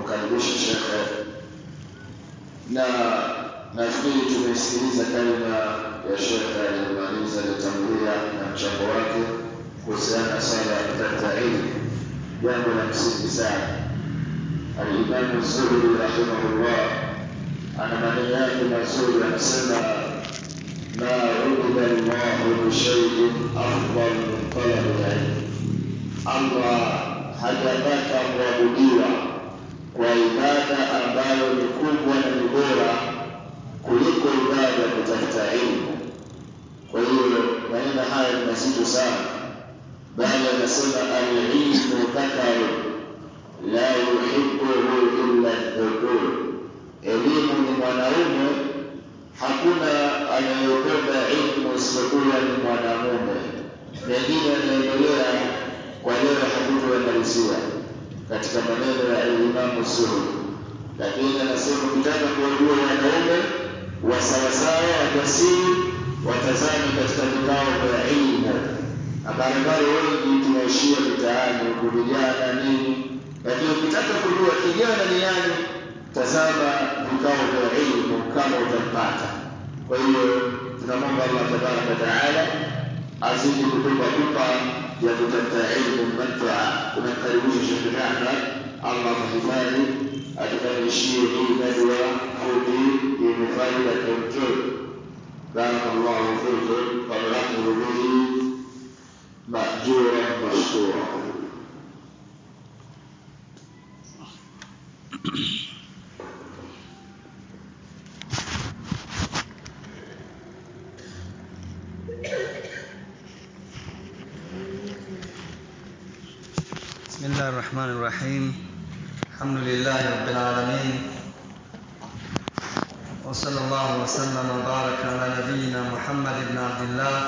kumkaribisha shekhe, na nafikiri tumesikiliza kalima ya shekhe aliyomaliza aliyotangulia na mchango wake kuhusiana na swala ya kutafuta ilmu, jambo la msingi sana. Alimamu Zuhri rahimahullah ana maneno yake mazuri, anasema ma ubida llahu bishaiin afdal min talabi lilmi, Allah hajapata kuabudiwa kwa ibada ambayo ni kubwa na ni bora kuliko ibada ya kutafuta ilmu. Kwa hiyo maneno haya ni mazito sana, bali anasema alilmu dhakaru la yuhibbuhu illa dhukur, elimu ni mwanaume, hakuna anayependa ilmu isipokuwa ni mwanamume. Mengine yanaendelea kwa leo hatutoyamalizia katika maneno ya Imamu Zuhri, lakini anasema ukitaka kuwajua wanaume wa sawasawa wajasiri, watazame katika vikao vya ilmu. Na barabara wengi tunaishia mitaani huku vijana nini, lakini ukitaka kujua kijana ni nani, tazama vikao vya ilmu kama utampata. Kwa hiyo tunamwomba Allah tabaraka wataala azidi kutupa pupa ya kutafuta ilmu manfaa. Tunamkaribisha Sheikh Ahmad, Allah mhifadhi, atukamilishie hii nadwa fupi yenye faida kemkem. Barakallahu fikum wal-amru bihi ma'juran mashkura. بسم الله الرحمن الرحيم الحمد لله رب العالمين وصلى الله وسلم وبارك على نبينا محمد بن عبد الله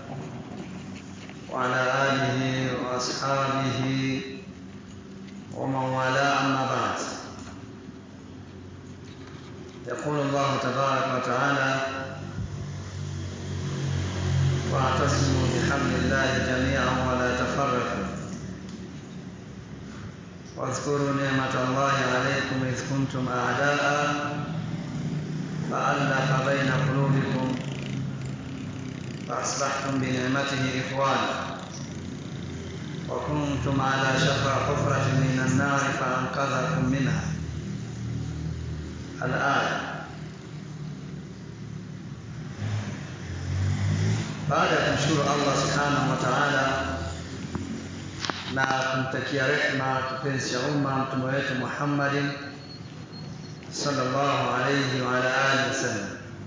وعلى آله وأصحابه ومن والاه أما بعد يقول الله تبارك وتعالى واعتصموا بحبل الله جميعا ولا تفرقوا واذكروا نعمة الله عليكم إذ كنتم أعداء فألف بين قلوبكم فأصبحتم بنعمته إخوانا وكنتم على شفا حفرة من النار فأنقذكم منها الآية baada ya kumshukuru Allah subhanahu wa ta'ala na kumtakia rehma kipenzi cha umma mtume wetu Muhammadin sallallahu alayhi wa ala alihi wasallam.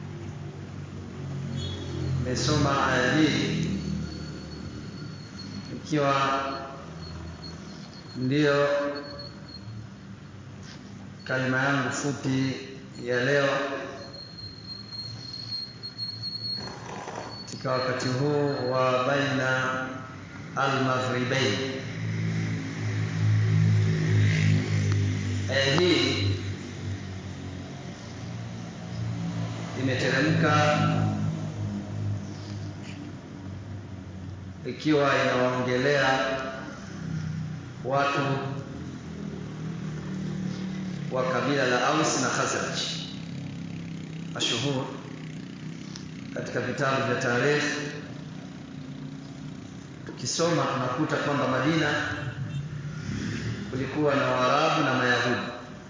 Nimesoma aya hii ikiwa ndiyo kalima yangu fupi ya leo katika wakati huu wa baina almaghribain. Aya hii imeteremka ikiwa inawaongelea watu wa kabila la Aus na Khazraj mashuhur katika vitabu vya tarehe. Tukisoma tunakuta kwamba Madina kulikuwa na Waarabu na Mayahudi,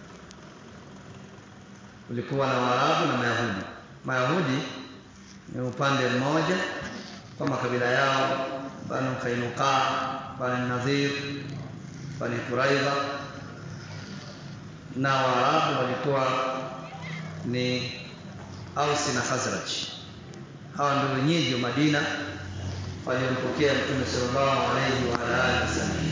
kulikuwa na Waarabu na Mayahudi. Mayahudi ni upande mmoja kwa makabila yao, Banu Kainuka, Banu Nadhir, Bani Quraidha, na Waarabu walikuwa ni Ausi na Khazraj. Hawa ndio wenyeji wa Madina waliompokea Mtume sallallahu alaihi wa alihi wasallam.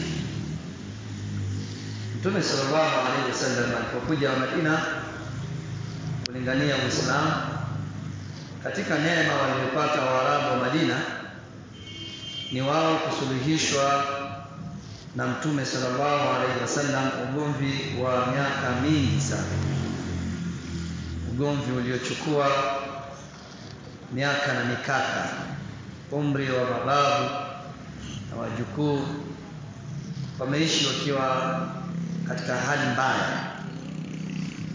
Mtume sallallahu alaihi wasallam alipokuja Madina kulingania Uislamu, katika neema waliyopata Waarabu wa Madina ni wao kusuluhishwa na Mtume sallallahu alaihi wasallam ugomvi wa miaka mingi sana, ugomvi uliochukua miaka na mikaka, umri wa mababu na wajukuu wameishi wakiwa katika hali mbaya,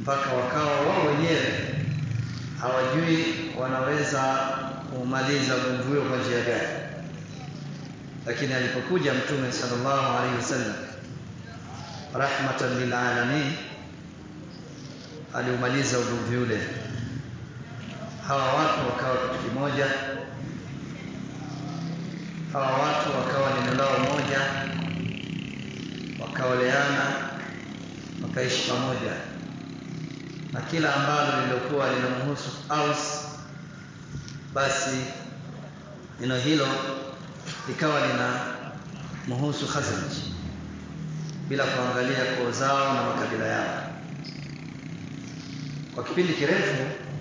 mpaka wakawa wao wenyewe hawajui wanaweza kumaliza ugomvi huo kwa njia gani lakini alipokuja mtume sallallahu alaihi wasallam rahmatan lilalamin aliumaliza ugomvi ule hawa watu wakawa kitu kimoja hawa watu wakawa neno lao moja wakaoleana wakaishi pamoja na kila ambalo lililokuwa linamhusu Aus basi neno hilo likawa lina mhusu Khazraj bila kuangalia koo zao na makabila yao kwa kipindi kirefu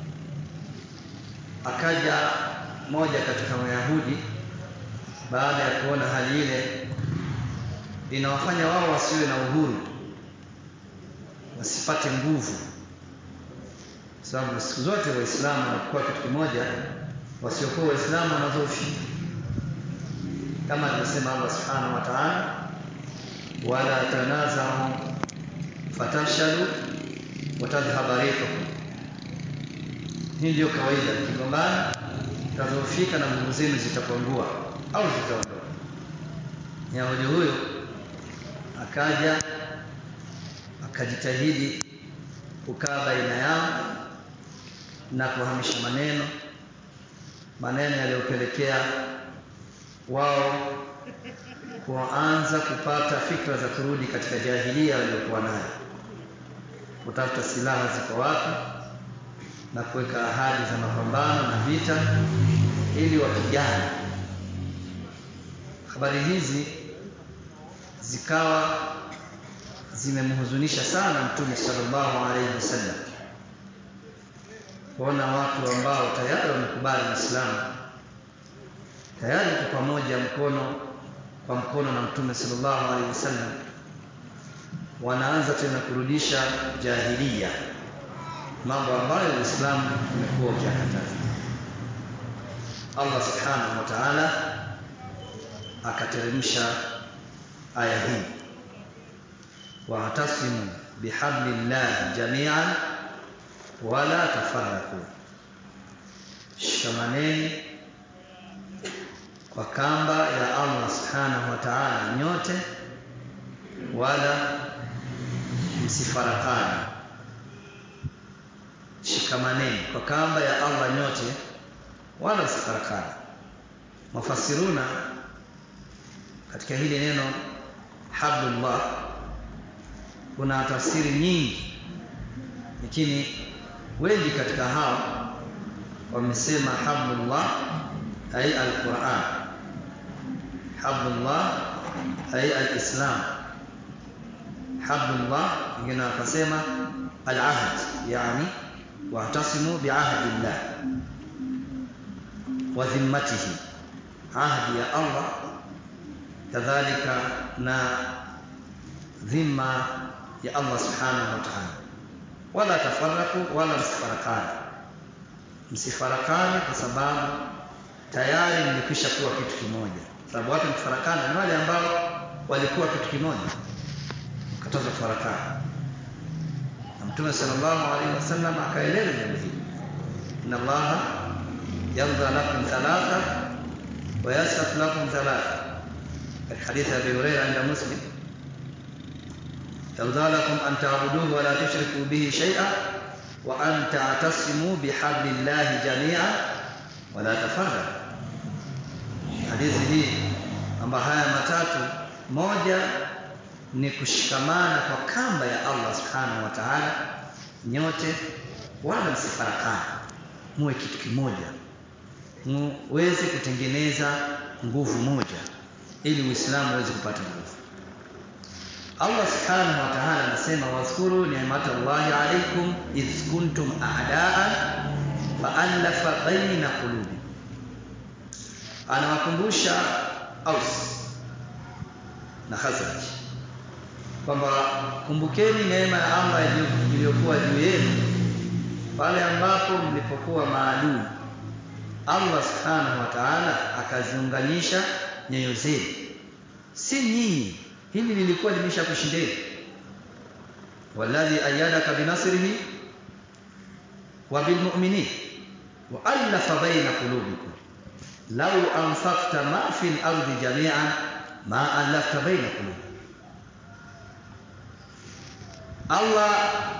akaja moja katika Wayahudi baada ya kuona hali ile inawafanya wao wasiwe na uhuru wasipate nguvu sababu siku zote waislamu wanakuwa kitu kimoja wasiokuwa waislamu wanadhoofika kama alivyosema Allah subhanahu wa ta'ala wala tanazahu fatafshalu watadhhaba rihukum hii ndio kawaida kigombana tadhoofika na nguvu zenu zitapungua au zitaondoka Yahudi huyo akaja akajitahidi kukaa baina yao na kuhamisha maneno maneno yaliyopelekea wao kuanza kupata fikra za kurudi katika jahilia waliokuwa nayo kutafuta silaha ziko wapi na kuweka ahadi za mapambano na vita ili wapigane habari hizi zikawa zimemhuzunisha sana mtume sallallahu alaihi wasallam kuona watu ambao tayari wamekubali Uislamu tayari kwa pamoja mkono kwa mkono na mtume sallallahu alaihi wasallam wanaanza tena kurudisha jahilia mambo ambayo Uislamu umekuwa ukiyakataza Allah subhanahu wa ta'ala akateremsha aya hii wa'tasimu bihablillahi jami'an wala tafarraqu shikamaneni kwa kamba ya Allah subhanahu wa ta'ala nyote wala msifarakane shikamaneni kwa kamba ya Allah nyote wala msifarakane mafasiruna katika hili neno hablullah kuna tafsiri nyingi lakini wengi katika hao wamesema hablullah ay alquran hablullah ay alislam hablullah wengine wakasema alahd yani wa'tasimu biahdillah wa dhimmatihi ahdi ya Allah kadhalika na dhima ya Allah subhanahu wa ta'ala wala tafarraku wala msifarakane msifarakane kwa sababu tayari mlikwisha kuwa kitu kimoja sababu watu mkifarakana ni wale ambao walikuwa kitu kimoja mkataza kufarakana na mtume sallallahu alaihi wasallam akaeleza jambo hili inna allaha yarda lakum thalatha wa yasfat lakum thalatha katika hadithi ya Abi Hurairah inda Muslim يرضى لكم أن تعبدوه ولا تشركوا به شيئا وأن تعتصموا بحبل الله جميعا ولا تفرقوا hadithi hii kwamba haya matatu moja ni kushikamana kwa kamba ya Allah subhanahu wa ta'ala nyote wala msifarakane muwe kitu kimoja muweze kutengeneza nguvu moja ili Uislamu uweze kupata nguvu Allah subhanahu wa ta'ala anasema wadhkuru ni'matallahi alaykum idh kuntum a'daan fa'alafa baina qulubi anawakumbusha Aus na Khazraj kwamba kumbukeni neema ya Allah iliyokuwa juu yenu pale ambapo mlipokuwa maadui Allah subhanahu wa ta'ala akaziunganisha nyoyo zenu si nyinyi hili lilikuwa limeshakushindeni walladhi ayyadaka binasrihi wa bilmu'minin wa alafa baina qulubikum law anfaqta ma fi al-ardi jami'an ma alafta baina qulubikum Allah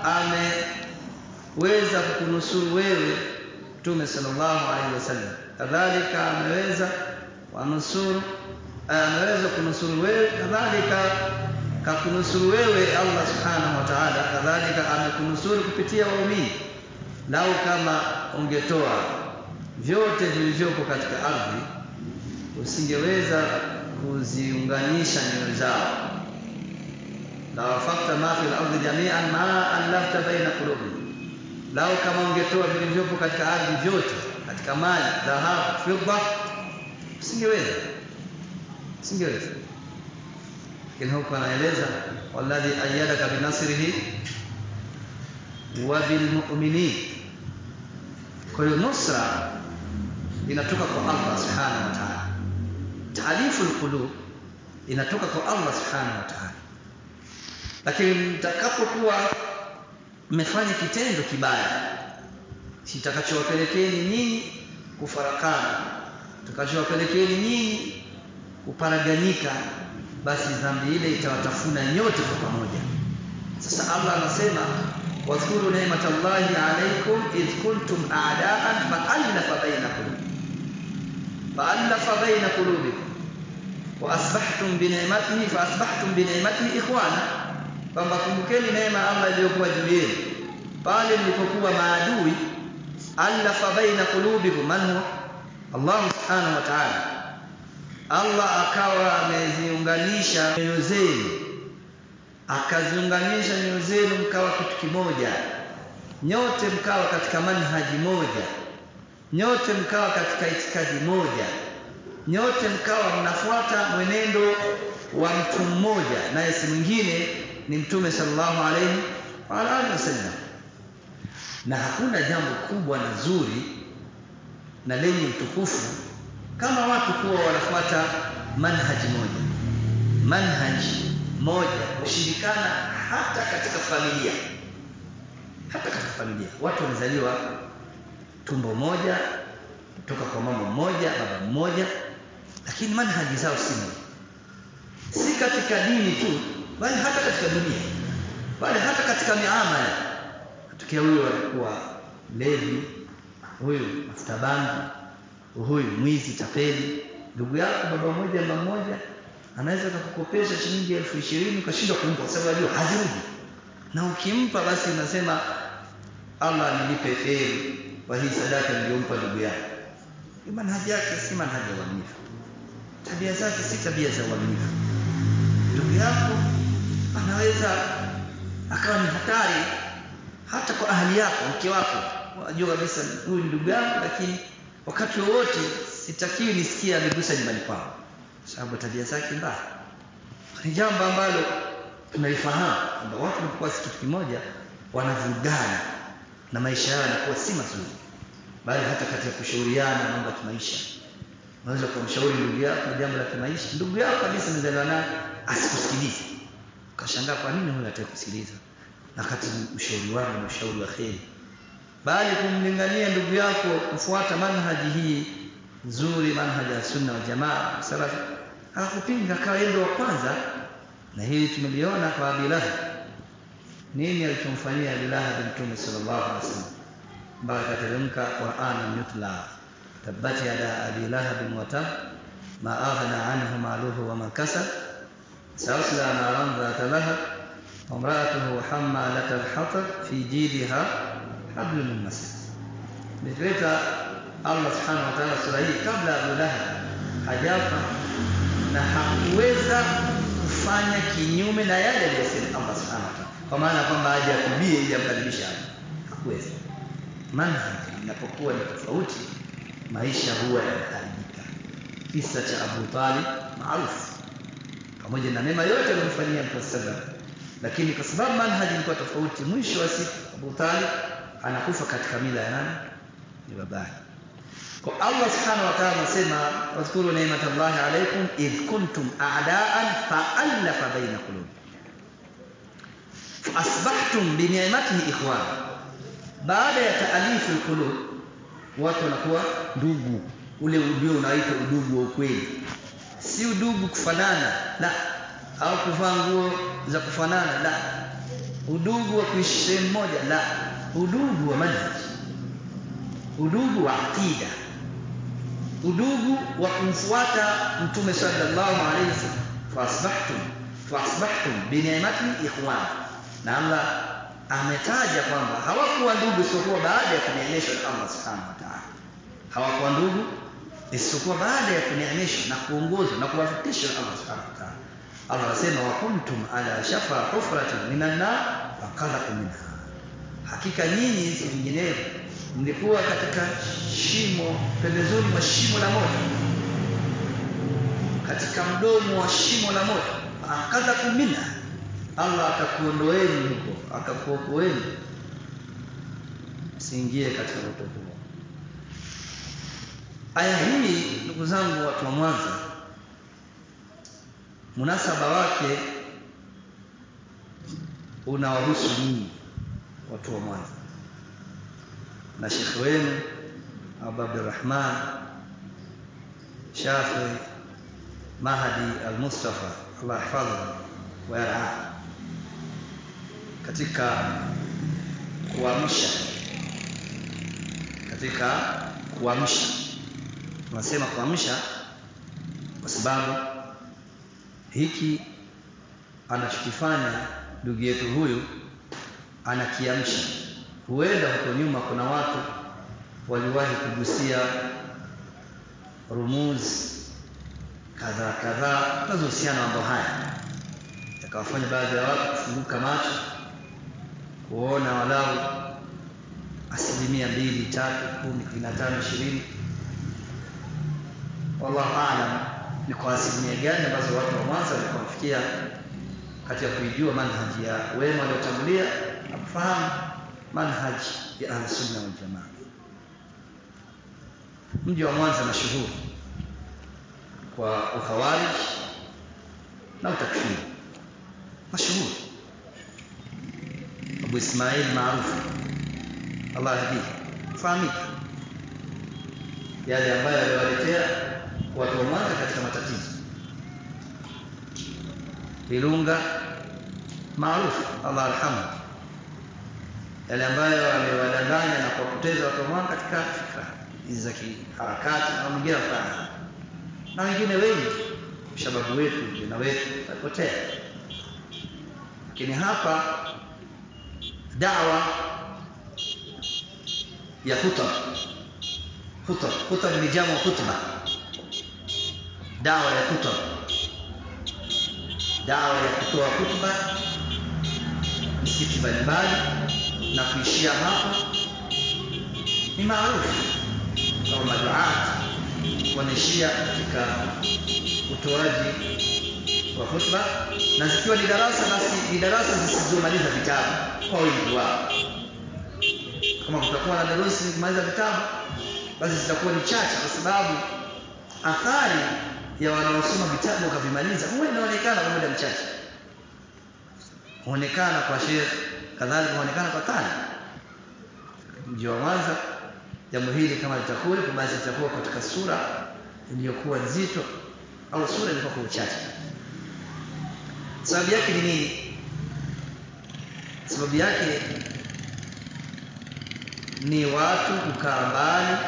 ameweza kukunusuru wewe Mtume sallallahu alaihi wasallam kadhalika ameweza wanusuru ameweza kunusuru wewe kadhalika kakunusuru wewe Allah subhanahu wa ta'ala kadhalika amekunusuru kupitia waumini lau kama ungetoa vyote vilivyopo katika ardhi usingeweza kuziunganisha nyoyo zao la wafakta ma fil ardi jami'an ma alafta baina qulubi lau kama ungetoa vilivyopo katika ardhi vyote katika mali dhahabu fidda usingeweza usingeweza lakini huko anaeleza walladhi ayyadaka binasrihi wa bilmu'minin kwa hiyo nusra inatoka kwa Allah subhanahu wa ta'ala taalifu alqulub inatoka kwa Allah subhanahu wa ta'ala lakini mtakapokuwa mmefanya kitendo kibaya kitakachowapelekeni nyinyi kufarakana kitakachowapelekeni nyinyi kuparaganyika basi dhambi ile itawatafuna nyote kwa pamoja sasa Allah anasema wadhkuru ni'matallahi alaykum id kuntum a'da'an fa'alafa baina qulubikum fa'alafa baina qulubikum wa asbahtum bi ni'matihi fa asbahtum bi ni'matihi ikhwana kwamba kumbukeni neema Allah iliyokuwa juu yenu pale mlipokuwa maadui alafa baina qulubikum man huwa Allah subhanahu wa ta'ala Allah akawa ameziunganisha nyoyo zenu akaziunganisha nyoyo zenu mkawa kitu kimoja nyote mkawa katika manhaji moja nyote mkawa katika itikadi moja nyote mkawa mnafuata mwenendo wa mtu mmoja naye si mwingine ni mtume sallallahu alayhi wa alihi wasallam na hakuna jambo kubwa na zuri na lenye utukufu kama watu kuwa wanafuata manhaji moja manhaji moja kushirikana hata katika familia hata katika familia watu wamezaliwa tumbo moja kutoka kwa mama mmoja baba mmoja lakini manhaji zao si moja si katika dini tu bali hata katika dunia bali hata katika miamala tukia huyo alikuwa levi huyu mafuta bangi huyu mwizi tapeli ndugu yako baba mmoja mama mmoja anaweza kukukopesha shilingi elfu ishirini ukashindwa kumpa kwa sababu ajua hazirudi na ukimpa basi unasema Allah nilipe kheri kwa hii sadaka niliyompa ndugu yako manhaji yake si manhaji ya uaminifu tabia zake si tabia za uaminifu ndugu yako anaweza akawa ni hatari hata kwa ahali yako mke wako unajua kabisa huyu ni ndugu yangu lakini wakati wowote sitakiwi nisikie amegusa nyumbani kwao sababu tabia zake mbaya ni jambo ambalo tunalifahamu kwamba watu wanapokuwa si kitu kimoja wanavurugana na maisha yao yanakuwa si mazuri bali hata katika kushauriana mambo ya kimaisha unaweza kumshauri ndugu yako jambo la kimaisha ndugu yako kabisa mzaliwa naye asikusikilize ukashangaa kwa nini huyu hataki kusikiliza na kati ushauri wangu ni ushauri wa kheri bali kumlingania ndugu yako kufuata manhaji hii nzuri manhaji ya sunna wa jamaa salaf akakupinga akawa yeye wa kwanza na hili tumeliona kwa Abi Lahab nini alichomfanyia Abi Lahab Mtume sallallahu alaihi wasallam mpaka kateremka Qur'an yutla tabbat yada Abi Lahab wa tab ma aghna anhu maluhu wa ma kasab سيصلى نارا ذات لهب وامرأته حمالة الحطب في جيدها حبل من مسد نتلeta Allah subhanahu wa ta'ala sura hii kabla Abu Lahab hajafa na hakuweza kufanya kinyume na yale aliyosema Allah subhanahu wa ta'ala kwa maana kwamba aje akubie ili amkaribishe Allah hakuweza manhaji inapokuwa ni tofauti maisha huwa yanaharibika kisa cha Abu Talib maarufu pamoja na mema yote aliyomfanyia Mtume sallallahu lakini kwa sababu manhaji ilikuwa tofauti mwisho wa siku Abu Talib anakufa katika mila ya nani ni babake kwa Allah subhanahu wa ta'ala anasema wadhkuru ni'matallahi alaykum id kuntum a'da'an fa'alafa baina qulubi asbahtum bi ni'matihi ikhwana baada ya taalifu alqulub watu wanakuwa ndugu ule ndio unaitwa udugu wa ukweli si udugu kufanana la au kuvaa nguo za kufanana la udugu wa kuishi sehemu moja la udugu wa manhaj udugu wa aqida udugu wa kumfuata mtume sallallahu alaihi wasallam fasbahtum fasbahtum bi ni'mati ikhwan na Allah ametaja kwamba hawakuwa ndugu isipokuwa baada ya kuneemeshwa na Allah subhanahu wa ta'ala hawakuwa ndugu isipokuwa baada ya kuneemeshwa na kuongozwa na kuwafikishwa na Allah subhanahu wa ta'ala Allah anasema wa kuntum ala shafa hufratin minan nar faqalakum minha hakika nyinyi si vinginevyo mlikuwa katika shimo pembezoni mwa shimo la moto katika mdomo wa shimo la moto akadhakum minha Allah akakuondoeni huko akakuokoeni siingie katika moto huo aya hii ndugu zangu watu wa Mwanza munasaba wake unawahusu nyinyi watu wa Mwanza na shekhe wenu Abu Abdurrahman Shafi Mahdi Al-Mustafa Allah yahfadhu wa yarha katika kuamsha katika kuamsha tunasema kuamsha kwa sababu hiki anachokifanya ndugu yetu huyu anakiamsha huenda huko nyuma kuna watu waliwahi kugusia rumuzi kadhaa kadhaa zinazohusiana mambo haya yakawafanya baadhi ya watu kufunguka macho kuona walau asilimia mbili tatu kumi kumi na tano ishirini wallahu alam ni kwa asilimia gani ambazo watu wa Mwanza walikuwa wamefikia katika kuijua manhaji ya wema waliotangulia na kufahamu manhaji ya ahlusunna waljamaa mji wa Mwanza mashuhuri kwa ukhawarij na utakfiri mashuhuri Abu Ismail maarufu Allah yahdi fahamika yale ambayo aliwaletea watu wa Mwanza katika matatizo Ilunga maarufu Allah arhamu yale ambayo amewadanganya na kuwapoteza watu wa Mwanza katika fikra hizi za kiharakati na mwingine fulani na wengine wengi shababu wetu vijana wetu walipotea lakini hapa dawa ya hutab hutab hutab ni jamu khutba dawa ya hutab dawa ya kutoa hutuba misikiti mbalimbali na kuishia hapo ni maarufu kama maduati wanaishia katika utoaji wa hutuba na zikiwa ni darasa basi ni darasa zisizomaliza vitabu kwa wingi wao kama kutakuwa na darusi kumaliza vitabu basi zitakuwa ni chache kwa sababu athari ya wanaosoma vitabu wakavimaliza huwa inaonekana kwa muda mchache huonekana kwa shekh kadhalika huonekana kwa tani mji wa Mwanza jambo hili kama litakuwa basi litakuwa katika sura iliyokuwa nzito au sura ilikuwa kwa uchache sababu yake ni nini sababu yake ni watu kukaa mbali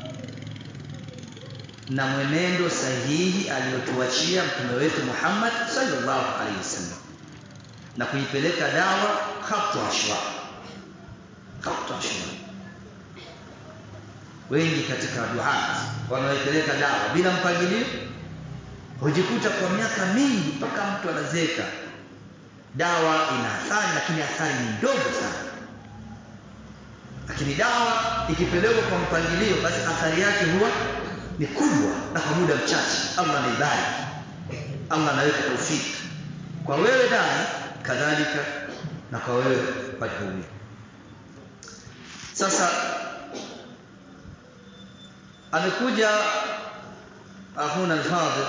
na mwenendo sahihi aliyotuachia mtume wetu Muhammad sallallahu alaihi wasallam na kuipeleka dawa khatu ashwa khatu ashwa wengi katika duat wanaoipeleka dawa bila mpangilio hujikuta kwa miaka mingi mpaka mtu anazeka dawa ina athari lakini athari ni ndogo sana lakini dawa ikipelekwa kwa mpangilio basi athari yake huwa ni kubwa na kwa muda mchache Allah anaibariki Allah anaweka taufiki kwa wewe dai kadhalika na kwa wewe madhuri sasa amekuja akhuna al-fadhil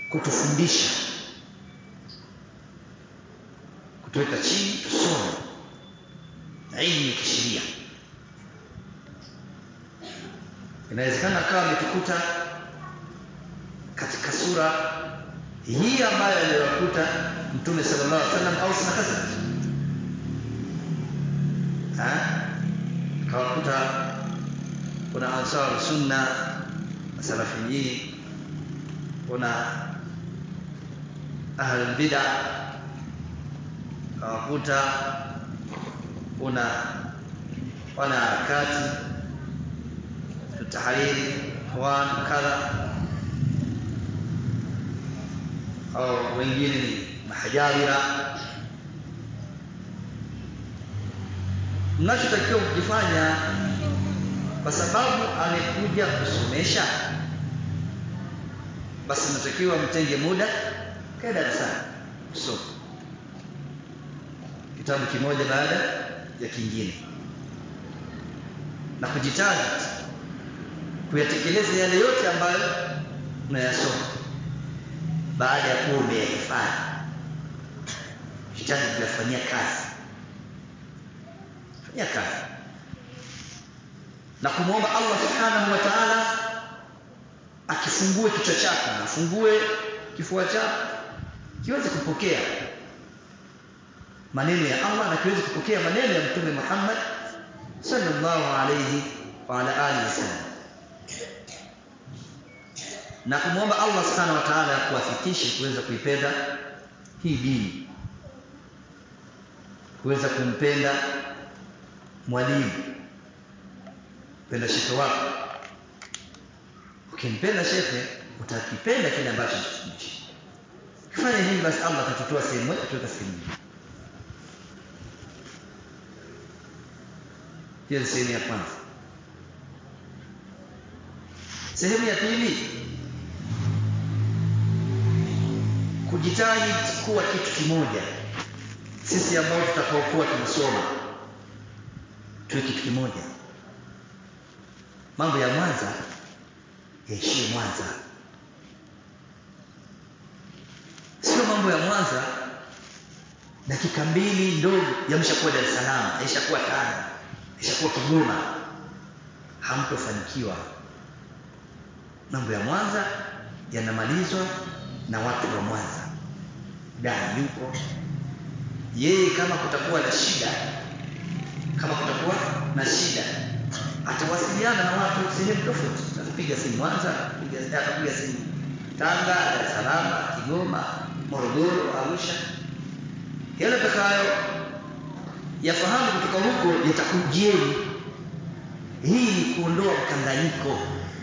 kutufundisha kutuweka chini tusome ilmu ya kisheria inawezekana akawa ametukuta katika sura hii ambayo aliyokuta mtume sallallahu alaihi wasallam au sina Khazraj akawakuta kuna ansar sunna salafiyin kuna ahlul bid'ah akawakuta kuna wanaharakati tahariri ikhwan kadha au wengine ni mahajawira mnachotakiwa kukifanya kwa sababu amekuja kusomesha basi mnatakiwa mtenge muda kae darasani kusoma kitabu kimoja baada ya kingine na kujitahidi kuyatekeleza yale yote ambayo unayasoma baada ya kuwa umeyahifadhi jitahidi kuyafanyia kazi fanyia kazi na kumwomba Allah subhanahu wa ta'ala akifungue kichwa chako na afungue kifua chako kiweze kupokea maneno ya Allah na kiweze kupokea maneno ya Mtume Muhammad sallallahu alayhi wa ala alihi wasallam na kumwomba Allah subhanahu wa ta'ala kuwafikishe kuweza kuipenda hii dini kuweza kumpenda mwalimu penda shekhe wako ukimpenda shekhe utakipenda kile ambacho anachofundisha kifanya hivi basi Allah atatutoa sehemu moja kutoka sehemu nyingine hiyo ni sehemu ya kwanza sehemu ya pili kujitahidi kuwa kitu kimoja sisi ambao tutakaokuwa tunasoma tuwe kitu kimoja mambo ya Mwanza yaishie Mwanza sio mambo ya Mwanza dakika mbili ndogo yameshakuwa Dar es Salaam yaishakuwa Tanga yaishakuwa Kigoma hamtofanikiwa mambo ya Mwanza yanamalizwa na watu wa Mwanza dai yuko yeye kama kutakuwa na shida kama kutakuwa na shida atawasiliana na watu sehemu tofauti atapiga simu Mwanza atapiga simu Tanga Dar es Salaam Kigoma Morogoro Arusha yale atakayo yafahamu kutoka huko yatakujieni hii ni kuondoa mkanganyiko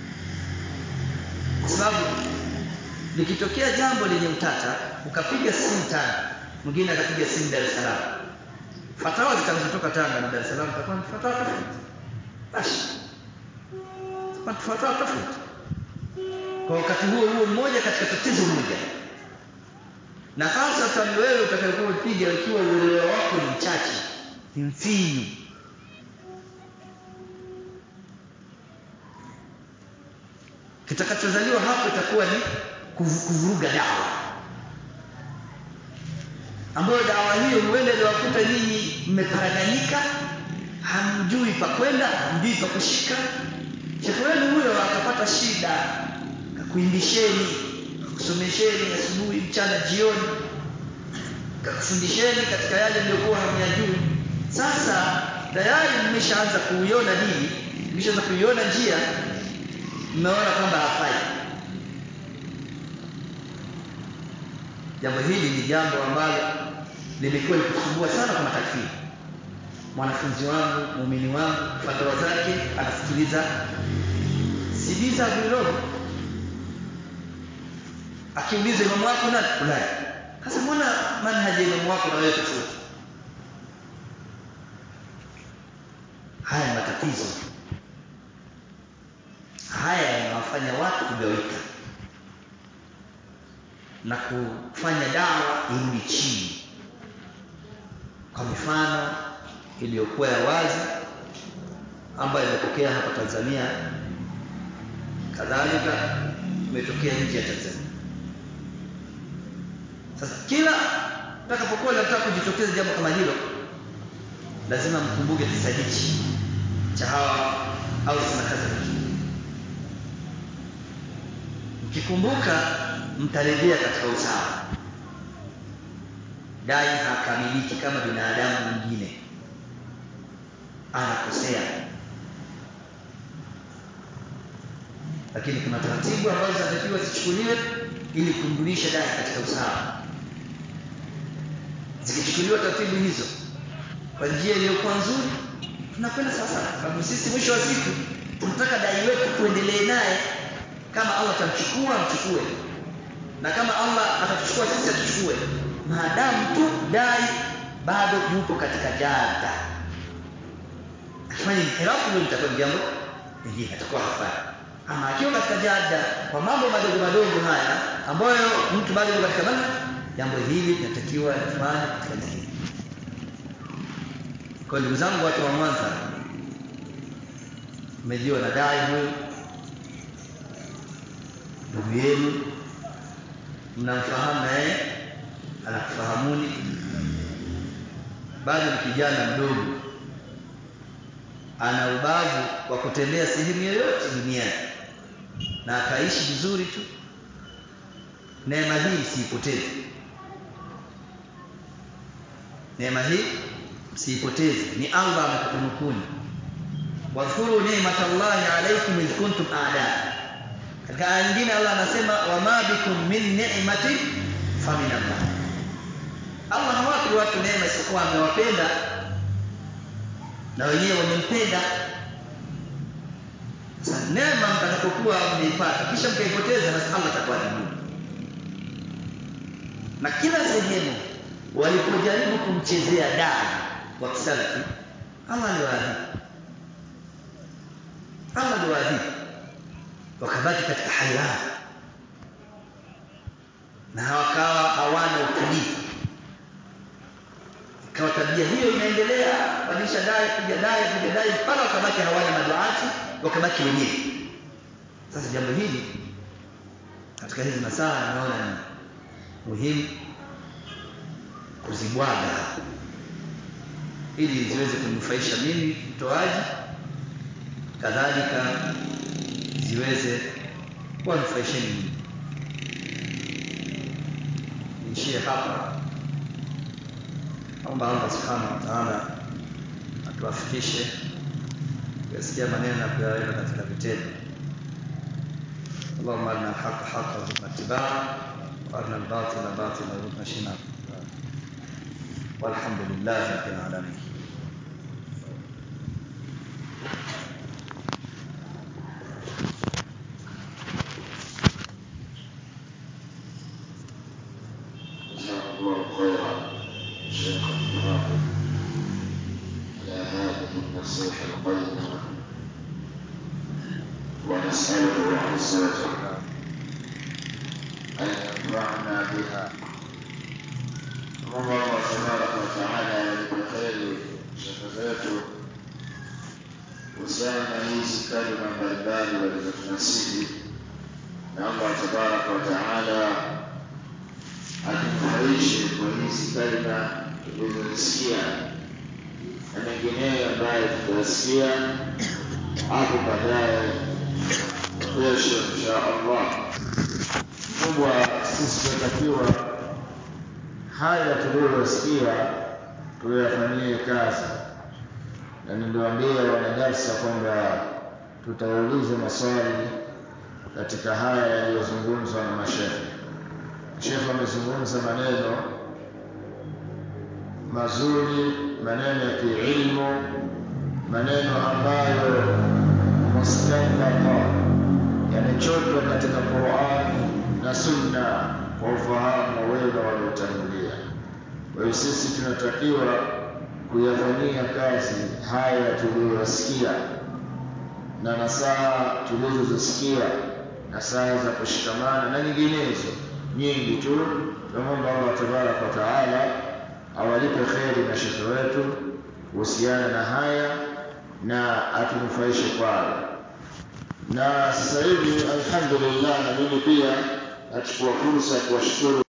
kwa sababu likitokea jambo lenye utata ukapiga simu Tanga mwingine akapiga simu Dar es Salaam fatawa zitakazotoka Tanga na Dar es Salaam zitakuwa ni fatawa tofauti basi zitakuwa fatawa tofauti kwa wakati huo huo mmoja katika tatizo moja na hasa wewe utakayokuwa upiga ikiwa uelewa wako ni mchache ni mfinyu kitakachozaliwa hapo itakuwa ni kuvuruga dawa ambayo dawa hiyo huenda iliwakuta nyinyi mmeparaganyika hamjui pa kwenda hamjui pa kushika shekhe wenu huyo akapata shida kakuimbisheni kakusomesheni asubuhi mchana jioni kakufundisheni katika yale mliokuwa hamyajui sasa tayari mmeshaanza kuiona dini mmeshaanza kuiona njia mmeona kwamba hafai jambo hili ni jambo ambalo limekuwa likisumbua sana kwa matakfiri mwanafunzi wangu muumini wangu fatawa zake anasikiliza CD za Abdulrogo akiuliza imamu wako nani fulani sasa mbona manhaji ya imamu wako na wewe tofauti haya matatizo haya yanawafanya watu kugawika na kufanya dawa irudi chini kwa mifano iliyokuwa ya wazi ambayo imetokea hapa Tanzania kadhalika imetokea nje ya Tanzania sasa kila utakapokuwa unataka kujitokeza jambo kama hilo lazima mkumbuke kisa hichi cha hawa au na Khazraj. Mkikumbuka mtarejea katika usawa. Dai hakamiliki kama binadamu mwingine, anakosea, lakini kuna taratibu ambazo zinatakiwa zichukuliwe ili kumrudisha dai katika usawa. Zikichukuliwa taratibu hizo kwa njia iliyokuwa nzuri, tunakwenda sawa sawa, sababu sisi mwisho wa siku tunataka dai wetu tuendelee naye. Kama Allah atamchukua amchukue, na kama Allah atatuchukua sisi atuchukue, maadamu tu dai bado yupo katika jada. Akifanya inhirafu, hilo litakuwa ni jambo lingine, atakuwa hafai. Ama akiwa katika jada kwa mambo madogo madogo haya ambayo mtu bado yuko katika mana, jambo hili linatakiwa lifanye katika njia kwa ndugu zangu watu wa Mwanza, mmejiwa na dai huyu ndugu yenu, mnamfahamu na yeye anakufahamuni, bado ni kijana mdogo, ana ubavu wa kutembea sehemu yoyote duniani na akaishi vizuri tu. Neema hii msiipoteze, neema hii msiipoteze, ni Allah amekutunukuni. Wadhkuru ni'matallahi alaykum idh kuntum a'daa. Katika aya nyingine Allah anasema wama bikum min ni'matin famin Allah. Allah hawapi watu neema isipokuwa amewapenda na wenyewe wamempenda. Sasa neema mtakapokuwa mmeipata kisha mkaipoteza, basi Allah atakuadhibu. Na kila sehemu walipojaribu kumchezea dai wa kisalafi Allah aliwaadhibu, Allah aliwaadhibu, wakabaki katika hairani na wakawa hawana utulivu. Ikawa tabia hiyo inaendelea, badilisha dai, kuja dai, kuja dai, mpaka wakabaki hawana maduati, wakabaki wenyewe. Sasa jambo hili katika hizi masaa naona ni muhimu kuzibwaga ili ziweze kunufaisha mimi mtoaji, kadhalika ziweze kuwanufaisheni mimi. Niishie hapa, naomba Allah subhanahu wa ta'ala atuwafikishe kuyasikia maneno na kuyaweka katika vitendo. Allahumma arina alhaqa haqqan warzuqna ittibaa wa arina albatila batila warzuqna ijtinaba. والحمد لله رب العالمين جزاك الله خيرا شيخ الحافظ على هذه النصيحة القيمة ونسأله عز وجل أن ينفعنا بها Mungu Allah tabaraka wa taala awalipe kheri shekhe zetu kuhusiana na hizi kalima mbalimbali walizotunasihi, na Allah tabaraka wa taala atunufaishe kwa hizi kalima tulizozisikia na mengineyo ambayo tutayasikia hapo baadaye kesho insha Allah. Kubwa sisi tunatakiwa haya tuliyosikia tuyafanyie kazi, na niliwaambia wanadarsa kwamba tutauliza maswali katika haya yaliyozungumzwa na mashekhe. Shekhe amezungumza maneno mazuri, maneno ya kiilmu, maneno ambayo mustanbata yamechotwa katika Qurani na Sunna kwa ufahamu wa wema waliotangulia. Kwa hiyo sisi tunatakiwa kuyafanyia kazi haya tuliyoyasikia na nasaha tulizozisikia, nasaha za kushikamana na nyinginezo nyingi tu. Tunamwomba Allah tabaraka wa taala awalipe kheri na shekhe wetu kuhusiana na haya na atunufaishe kwayo. Na sasa hivi alhamdulillah, na mimi pia nachukua fursa ya kuwashukuru